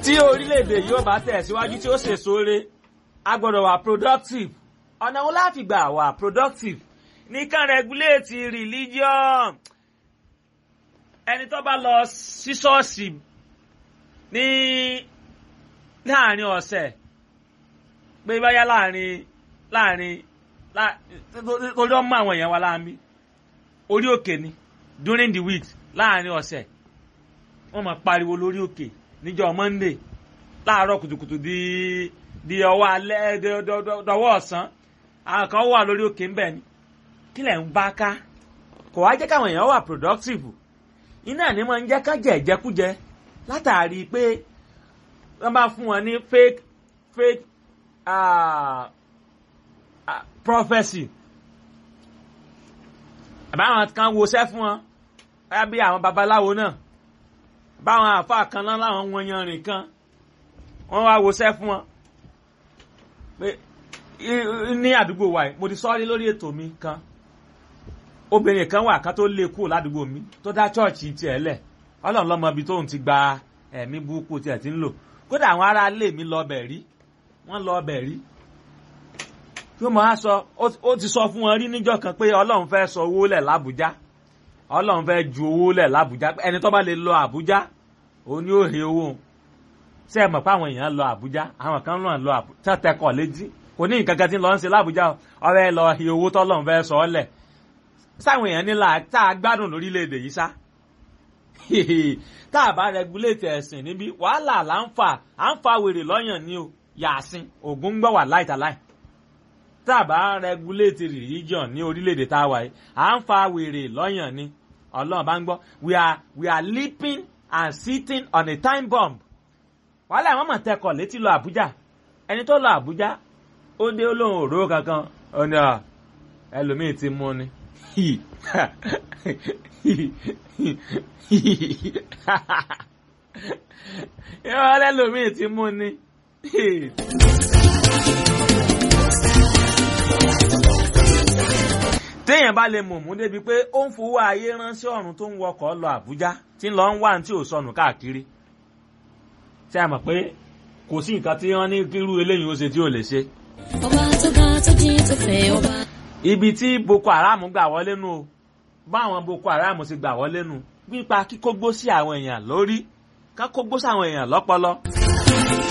tí orílẹ̀-èdè yóò bá tẹ̀síwájú tí ó ṣe sóore a gbọ́dọ̀ wà productive ọ̀nà wo láti gbà wà productive nìkan regulate religion ẹni tó bá lọ sí ṣọ́ọ̀ṣì ní láàrin ọ̀sẹ̀ pé báyá láàrin láàrin torí ọmọ àwọn èèyàn wa láàmì orí òkè ni during the week láàrin ọ̀sẹ̀ wọ́n máa pariwo lórí òkè níjọ́ monday láàárọ̀ kùtùkùtù di di ọwọ́ alẹ́ dọwọ́ ọ̀sán àwọn kan wà lórí òkè ńbẹ̀ ni kí lẹ̀ ń bá ká kò wá jẹ́ káwọn èèyàn wà productive iná ní máa ń jẹ́ ká jẹ ìjẹkújẹ látàrí pé wọ́n bá fún wọn ní fake fake uh, uh, prophecy àbáwọn kan woṣẹ́ fún wọn báyà bí àwọn babaláwo náà báwọn àáfàá kan náà láwọn wọn yanrìn kan wọ́n wá woṣẹ́ fún wọn pé ní àdúgbò wa mo ti sọ́ọ́rí lórí ètò mi kan obìnrin kan wà ká tó lé kúrò ládùúgbò mi tó dá chọ́ọ̀chì tiẹ̀ lẹ̀ ọlọ́run lọ́mọ ibi tóun ti gba ẹ̀mí burúkú tiẹ̀ ti ń lò kódà àwọn ará ilé mi lọ ọbẹ̀ rí wọ́n lọ ọbẹ̀ rí yóò máa sọ ó ti sọ fún wọn rí níjọ́ kan pé ọlọ́run fẹ́ sọ owó lẹ̀ lábújá ọlọ́run fẹ́ ju owó lẹ̀ lábújá ẹni tó bá lè lọ àbújá òun ni ó he owó ṣé ẹ mọ̀ pé àwọn èèyàn lọ àbújá àwọn kan náà lọ àbújá tẹkọ̀ létí kò ní nǹkan kan tí ń lọ ń ṣe lábújá ọ̀rẹ́ lọ he owó tọ́lọ́run fẹ́ sọ ọ́ lẹ̀ sáwọn èèyàn nílà tá a gbádùn lórílẹ̀‐èdè yìí sá tá a bá rẹgúléètì ẹ̀sìn níbí wàhálà là ń fà à ń fa wèrè lọ́yàn ní o yàásín ògùn ń gbọ́ wà láìtàláì tá a bá rẹgúléètì religion ní orílẹ̀‐èdè tá a wà yìí à ń fa wèrè lọ́yàn ní ọlọ́run bá ń gbọ́ we are we are leaping and sitting on a time bomb wàhálà àwọn mọ̀ tẹkọ̀ létí lọ àbújá ẹni tó lọ àbújá ó dé olóhùn òró kankan ó ní ẹlòmíì ti mú ni yọ lẹ́lòmíì ti mú ni. téèyàn bá lè mọ̀mú débi pé ó ń fowó ayé ránṣẹ́ ọ̀run tó ń wọkọ̀ lọ Àbújá tí ń lọ ń wá ní tí ò sọnù káàkiri ṣé a mọ̀ pé kò sí nǹkan tí wọ́n ní kírú eléyìí ó ṣe tí ò lè ṣe. ọba tó ga tó jí tó fẹ́ ọba. ibi tí Boko Haram gbà wọlé nu o báwọn Boko Haram ti gbà wọlé nu pípa kíkógbó sí àwọn èèyàn lórí ká kógbó sí àwọn èèyàn lọ́pọlọ.